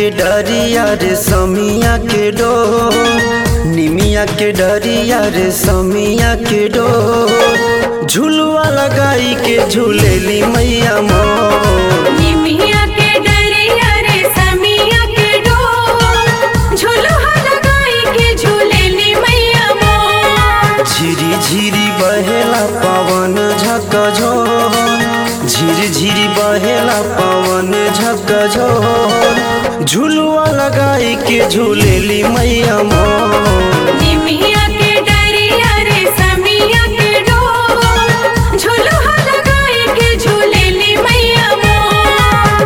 के डरिया रे समिया के डो निमिया के डरिया रे समिया के डो झुलुआ लगाई के झूलेली मैया मोर निमिया के डरिया रे समिया के डोर झुलुहा लगाई के झूलेली मैया मोर झिरी झिरी बहेला पवन झकझो झिरी झिरी बहेला पवन झकझो झुलुआ लगाई के झूलेली मैया मोर निमिया के डरिया रे समिया के डोर झुलुहा लगाई के झूलेली मैया मोर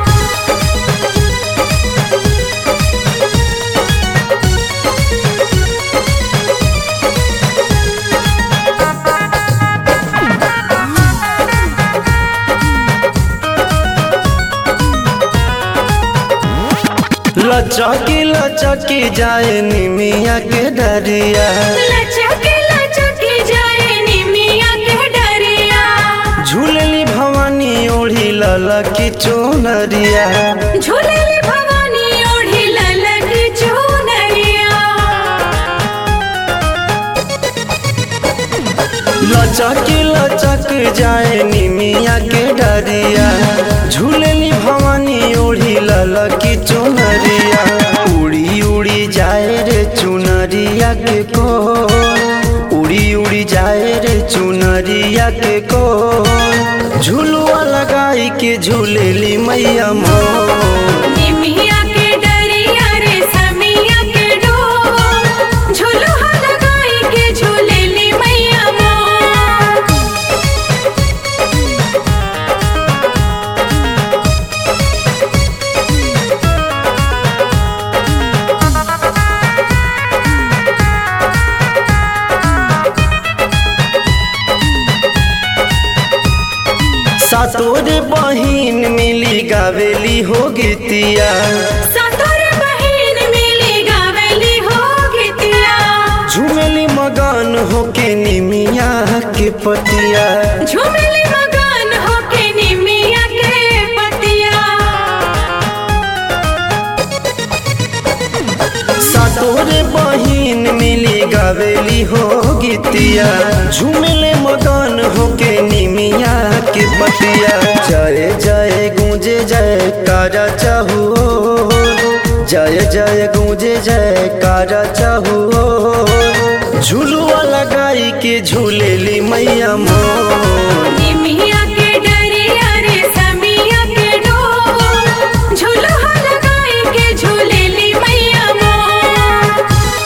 लचकी लचकी जाए निमिया के डरिया लचके लचके जाए निमिया के डरिया झूलेली भवानी ओढ़ी ललकी चोनरिया झूलेली भवानी ओढ़ी ललकी चुनरिया लचकी लचक जाए निमिया के डरिया झूलेली भवानी ओढ़ी ललकी चुनरिया उड़ी उड़ी जाए रे चुनरिया के को उड़ी उड़ी जाए रे चुनरिया के को झुलुआ लगाई के झूलेली मैया मोर निमिया के डरिया रे समिया के डोर झुलुहा लगाई के झूलेली मैया मोर सातोरे बहिन मिली गावेली हो गीतिया सतोर बहिन मिली गावेली हो गीतिया झूमेली मगन होके निमिया के पतिया झूमेली मगन होके निमिया के पतिया सातोरे बहिन मिली गावेली हो गीतिया झूमेले मगन होके निमिया के पतिया जय जय गूंजे जय कारा चाहू जय जय गूंजे जय कारा चाहू झुलुआ लगाई के झूलेली मैया मोर निमिया के डरिया रे समिया के डोर झुलुहा लगाई के झूलेली मैया मोर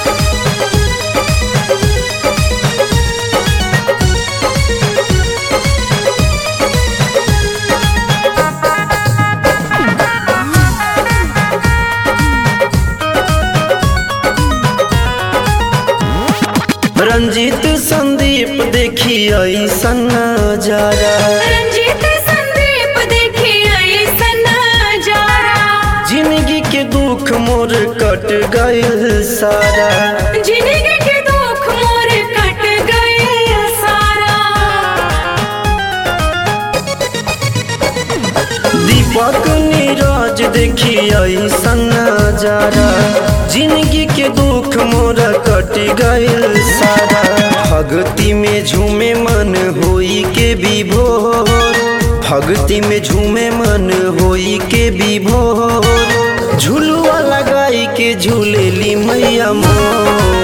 रंजीत संदीप देखी ऐसन नजारा रंजीत संदीप देखी ऐसन नजारा जिंदगी के दुख मोर कट गइल सारा जिंदगी के दुख मोर कट गए सारा दीपक नीरज देखी ऐसन नजारा जिंदगी के दुख मोर कट गइल सारा भक्ति में झूमे मन होई के विभोर भक्ति में झूमे मन होई के विभोर झुलुआ लगाई के झूलेली मैया मोर